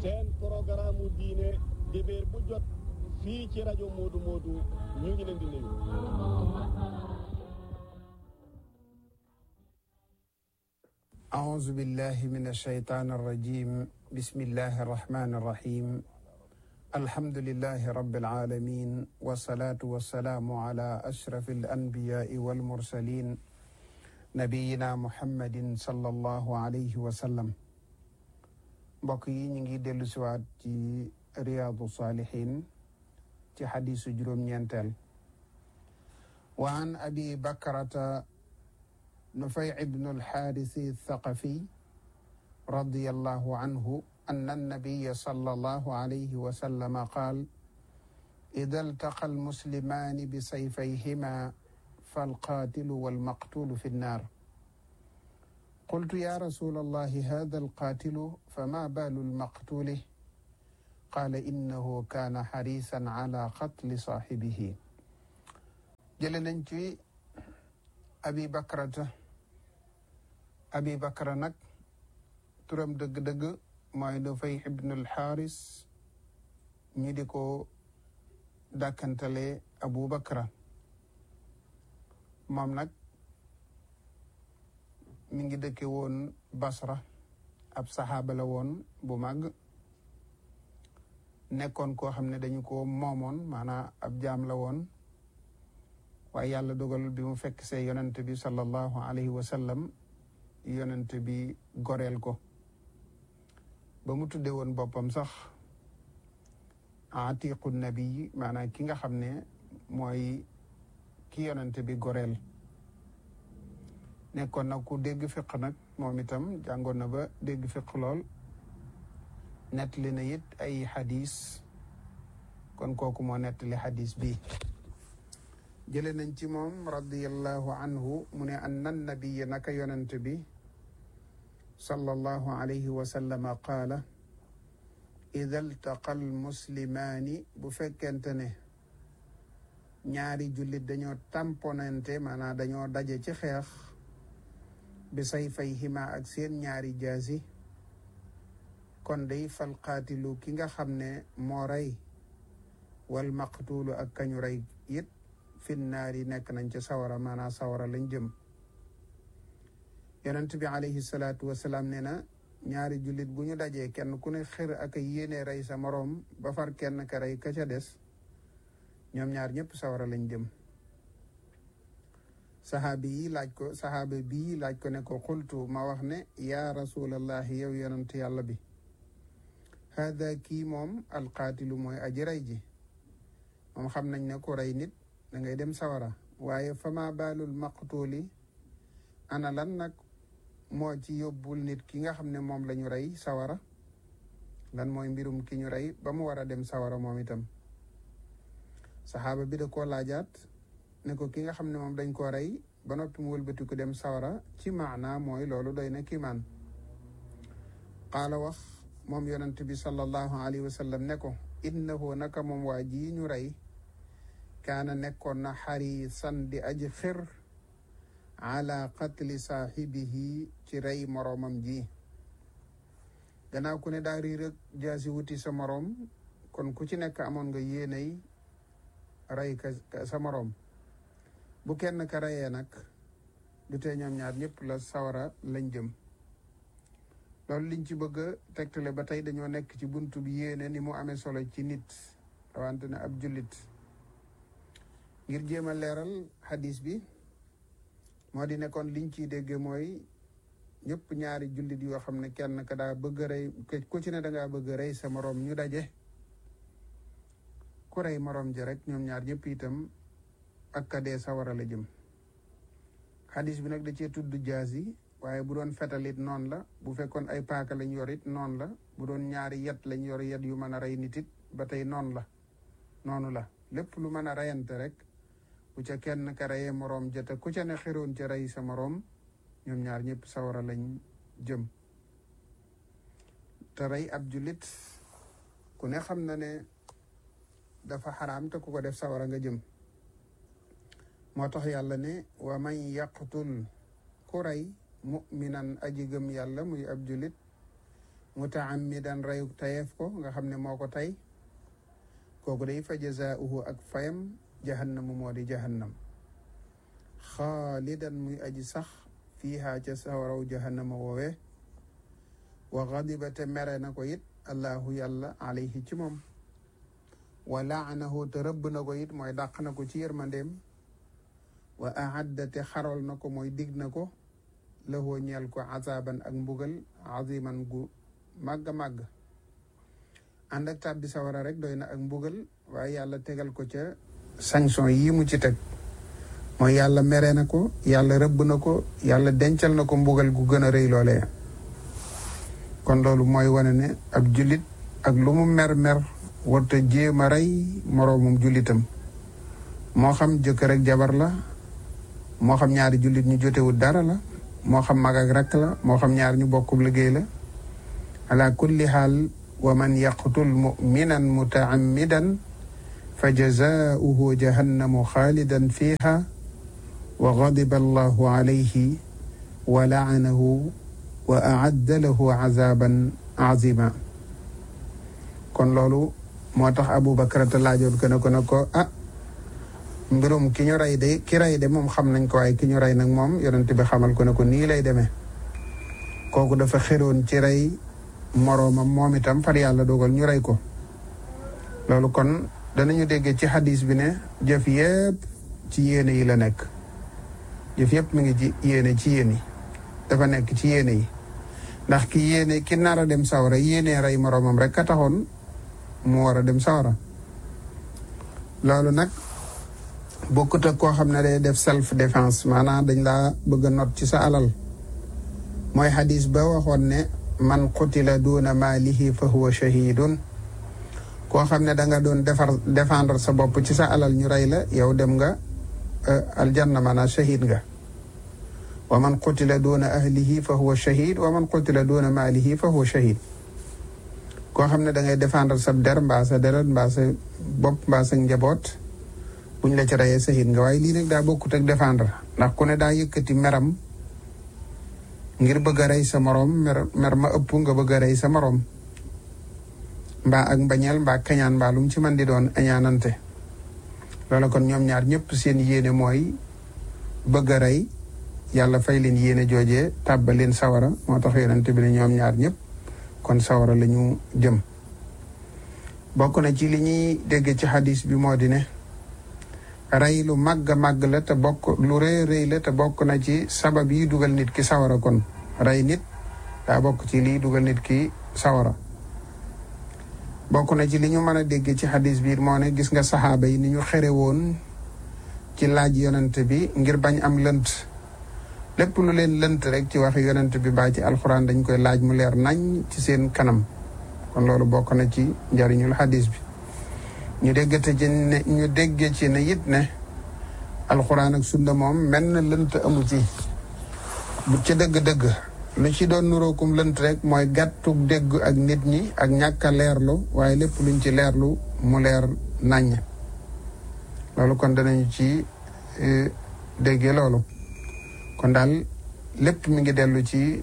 seen programme mu diine dibéer bu jot fii ci rajo Modou Modou ñu ngi leen di nuyu. أعوذ بالله من الشيطان الرجيم بسم الله الرحمن الرحيم الحمد لله رب العالمين والصلاة والسلام على أشرف الأنبياء والمرسلين نبينا محمد صلى الله عليه وسلم mbokk yi ñu ngi dellu siwaat ci riyaadu saalihin ci xadiisu juróom-ñeenteel wa an abi bakrata نفيع بن الحارث الثقفي رضي الله عنه أن النبي صلى الله عليه وسلم قال إذا التقى المسلمان بسيفيهما فالقاتل والمقتول في النار قلت يا رسول الله هذا القاتل فما بال المقتول قال إنه كان حريصا على قتل صاحبه جلنا abi bakrata abi bakra nag turam dëgg-dëgg mooy dafay ibnul xaaris ñi di ko dàkkantale abu bakra moom nag mi ngi dëkke woon basra ab saxaaba la woon bu màgg nekkoon koo xam ne dañu ko moomoon maanaam ab jaam la woon waaye yàlla dogal bi mu fekk see yonent bi sallallahu alayhi wa sallam yonent bi goreel ko ba mu tudde woon boppam sax atiqu nabi maanaam ki nga xam ne mooy ki yonent bi goreel nekkoon na ku dégg fiq nag moom itam jàngoon na ba dégg fiq lool nettali na it ay xadis kon kooku moo nettali xadis bi jële nañ ci moom radiallahu anhu mu ne anna nabiya naka yonent bi sallallahu alayhi wa sallama qaala ida altaqa almuslimaani bu fekkente ne ñaari jullit dañoo tamponante maanaam dañoo daje ci xeex bi sayfayhima ak seen ñaari jaasi kon day fal qaatilu ki nga xam ne moo rey wal maqtuulu ak kañu rey it finnaar yi nekk nañ ca sawara maanaam sawara lañ jëm yonent bi alayhi salaatu wasalaam nee na ñaari jullit bu ñu dajee kenn ku ne xër ak yéene rey sa moroom ba far kenn ka rey ka ca des ñoom ñaar ñëpp sawara lañ jëm saxaabi yi laaj ko saxaaba bii laaj ko ne ko xultu ma wax ne yaa rasulallahi yow yonent yàlla bi haada kii moom alqaatilu mooy aji rey ji moom xam nañ ne ku rey nit da ngay dem sawara waaye fama baalul maqtuuli ana lan nag moo ci yóbbul nit ki nga xam ne moom la ñu rey sawara lan mooy mbirum ki ñu rey ba mu war a dem sawara moom itam saxaaba bi da koo laajaat ne ko ki nga xam ne moom dañ koo rey ba noppi mu wëlbati ko dem sawara ci maana mooy loolu doy na kiimaan qaala wax moom yonent bi sallallahu alayhi wa sallam ne ko innahu naka moom waa ji ñu rey kaana nekkoon na xarisan di aji xir ala qatli saaxibihi ci rey moroomam ji gannaaw ku ne daa riir ak jaasi wuti sa moroom kon ku ci nekk amoon nga yéenay rey ka sa moroom bu kenn ka reyee nag du tee ñoom ñaar ñëpp la sawara lañ jëm loolu liñ ci bëgg a tegtale ba tey dañoo nekk ci buntu bi yéene ni mu amee solo ci nit rawante ne ab jullit ngir jéem a leeral xadis bi moo di nekkoon liñ ciy dégge mooy ñëpp ñaari jullit yoo xam ne kenn ka daa bëgg a rey ku ci ne dangaa bëgg a rey sa moroom ñu daje ku rey moroom ji rek ñoom ñaar ñëpp itam ak ka dee sawara la jëm xadis bi nag da cee tudd jaas yi waaye bu doon fetalit noonu la bu fekkoon ay paaka lañ yor it noonu la bu doon ñaari yet lañ yor yet yu mën a rey nit it ba tey noonu la noonu la lépp lu mën a reyante rek bu ca kenn ka reyee moroom ja te ku ca ne xiroon ca rey sa moroom ñoom ñaar ñëpp sawara lañ jëm te rey ab jullit ku ne xam na ne dafa xaraam te ku ko def sawara nga jëm moo tax yàlla ne wa man yaqtul ku rey muminan aji gëm yàlla muy ab jullit mutaammidan rayuk tayeef ko nga xam ne moo ko tey kooku day fa jazaauhu ak fayam jahannamu moo di jahannam xaalidan muy aji sax fiiha ca sawaraw jahannama woowe wa gadiba te mere na ko it allahu yàlla alayhi ci moom wa laanahu te rëbb na ko it mooy dàq na ko ci yërmandeem wa ahadda te xaral na ko mooy dig na ko lahoo ñeel ko azaban ak mbugal aziman gu màgg màgg ànd ak tàbbi sawara rek doy na ak mbugal waaye yàlla tegal ko ca sanction yii mu ci teg mooy yàlla mere na ko yàlla rëbb na ko yàlla dencal na ko mbugal gu gën a rëy loolee kon loolu mooy wane ne ab jullit ak lu mu mer-mer warta jéem a rey moroomum jullitam moo xam jëkkër ak jabar la moo xam ñaari jullit ñu jotewul dara la moo xam mag ak rakk la moo xam ñaar ñu bokkub liggéey la ala kulli xaal wa man yaqtul muminan mutaammidan fa jazaauhu jahannamu xaalidan fiha wa gadiba allahu alayhi wa laanahu wa aadda lahu azaban azima kon loolu moo tax Abubakar te laajoon ko ne ko ne ko ah mbirum ki ñu rey de ki rey de moom xam nañ ko waaye ki ñu rey nag moom yonent bi xamal ko ne ko nii lay demee kooku dafa xeroon ci rey moroomam moom itam far yàlla dogal ñu rey ko loolu kon danañu déggee ci xadis bi ne jëf yépp ci yéene yi la nekk jëf yépp mi ngi ci yéene ci yéen yi dafa nekk ci yéene yi ndax ki yéene ki nar a dem sawara yéene rey moroomam rek ka taxoon mu war a dem sawara loolu nag bokkut ak koo xam ne day def self défense maanaam dañ laa bëgg a not ci sa alal mooy xadis ba waxoon ne man qutila duuna maalihi fa huwa shahidun koo xam ne da nga doon defar défendre sa bopp ci sa alal ñu rey la yow dem nga aljanna maanaam shahid nga wa man qutila duuna ahlihi fa huwa shahid wa man qutila duuna maalihi fa huwa shahid koo xam ne da ngay défendre sa der mbaa sa deret mbaa sa bopp mbaa sa njaboot buñ la ci reyee shahid nga waaye lii nag daa bokkut ak défendre ndax ku ne daa yëkkati meram ngir bëgg a rey sa moroom mer mer ma ëpp nga bëgg a rey sa moroom mbaa ak mbañeel mbaa kañaan mbaa lu mu ci mën di doon añaanante loolu kon ñoom ñaar ñëpp seen yéene mooy bëgg a rey yàlla fay leen yéene joojee tàbba leen sawara moo tax yonente bi ne ñoom ñaar ñëpp kon sawara la ñu jëm bokk na ci li ñuy dégg ci xadis bi moo di ne rey lu màgg màgg la te bokk lu rëy rëy la te bokk na ci sabab yi dugal nit ki sawara kon rey nit daa bokk ci lii dugal nit ki sawara bokk na ci li ñu mën a dégg ci xadis bi moo ne gis nga saxaaba yi ni ñu xere woon ci laaj yonent bi ngir bañ am lënt lépp lu leen lënt rek ci wax yonent bi baa ci alxuraan dañ koy laaj mu leer nañ ci seen kanam kon loolu bokk na ci njariñul xadis bi ñu déggate ci ne ñu dégge ci ne it ne alxuraan ak sunna moom mel na lënt amu ci bu ci dëgg-dëgg lu ci doon nurookum lënt rek mooy gàttug dégg ak nit ñi ak ñàkk a leerlu waaye lépp luñ ci leerlu mu leer naññ loolu kon danañu ci déggee loolu kon daal lépp mi ngi dellu ci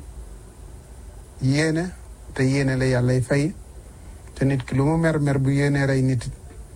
yéene te yéene la yàllay fay te nit ki lu mu mer mer bu yéene rey nit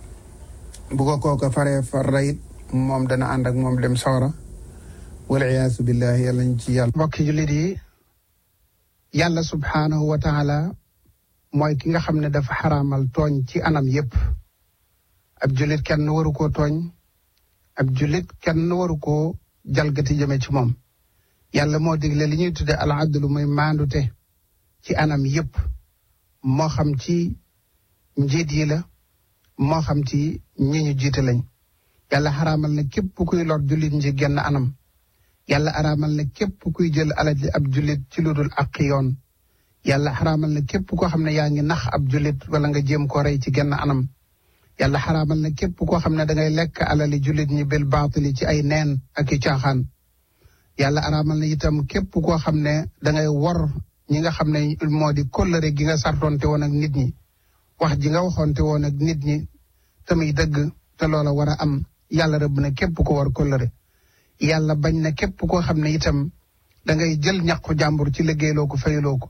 bu ko kooka faree far rayit moom dana ànd ak moom dem sawara wal iyaasu billahi yàlla ñu ci yàlla mbokki jullit yi yàlla subhaanahu wa taala mooy ki nga xam ne dafa xaraamal tooñ ci anam yépp ab jullit kenn waru koo tooñ ab jullit kenn waru koo jalgati jëme ci moom yàlla moo digle li ñuy tudde al adlu muy maandute ci anam yépp moo xam ci njiit yi la moo xam ci ñi ñu jiite lañ yàlla xaraamal na képp kuy lor jullit ñi genn anam yàlla araamal na képp kuy jël alal ji ab jullit ci lu dul ak yoon yàlla xaraamal na képp koo xam ne yaa ngi nax ab jullit wala nga jéem koo rey ci genn anam yàlla xaraamal na képp koo xam ne da ngay lekk alali jullit ñi bil baatili ci ay neen ak i caaxaan yàlla araamal na itam képp koo xam ne da ngay wor ñi nga xam ne moo di kóllëre gi nga sartonte woon ak nit ñi wax ji nga waxoonte woon ak nit ñi te muy dëgg te loola war a am yàlla rëbb na képp ko war kóllëre yàlla bañ na képp koo xam ne itam da ngay jël ñaqu jàmbur ci liggéeyloo ko fayuloo ko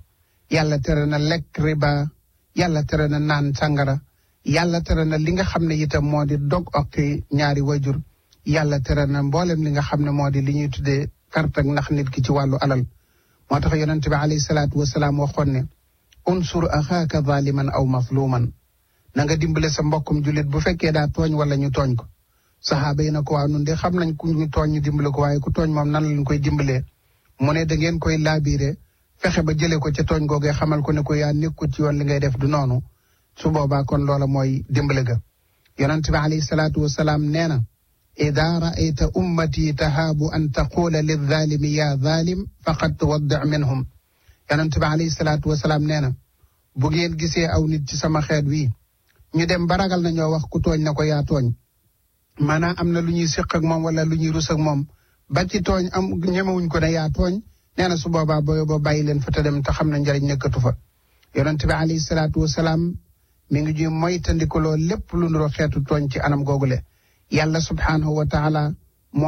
yàlla tere na lekk riba yàlla tere na naan sàngara yàlla tere na li nga xam ne itam moo di dog okki ñaari wajur yàlla tere na mboolem li nga xam ne moo di li ñuy tuddee carte ak ndax nit ki ci wàllu alal moo tax yonent bi alayhi salaatu wasalaam waxoon ne unsur axaaka zaliman aw mazluman na nga dimbale sa mbokkum jullit bu fekkee daa tooñ wala ñu tooñ ko saxaaba yi na ko waaw nun de xam nañ ku ñu tooñ ñu dimbale ko waaye ku tooñ moom nan lañ koy dimbalee mu ne da ngeen koy laabiire fexe ba jëlee ko ca tooñ googee xamal ko ne ko yaa nekkul ci yoon li ngay def du noonu su boobaa kon loola mooy dimbale ga yonent bi alayhi salaatu wasalaam nee na ida raayta ummati tahaabu an taqula lilzaalimi yaa zaalim faqad tuwaddi minhum yonent bi alayhi salaatu wasalaam nee na bu ngeen gisee aw nit ci sama xeet wi ñu dem ba ragal na ñoo wax ku tooñ na ko yaa tooñ maanaam am na lu ñuy séq ak moom wala lu ñuy rus ak moom ba ci tooñ am ñemewuñ ko ne yaa tooñ nee na su boobaa booyo ba bàyyi leen fa te dem te xam na njariñ nekkatu fa yonent bi alayhi salaatu wasalaam mi ngi ñuy moytandikuloo lépp lu nuroo xeetu tooñ ci anam googule yàlla subhaanahu wa taala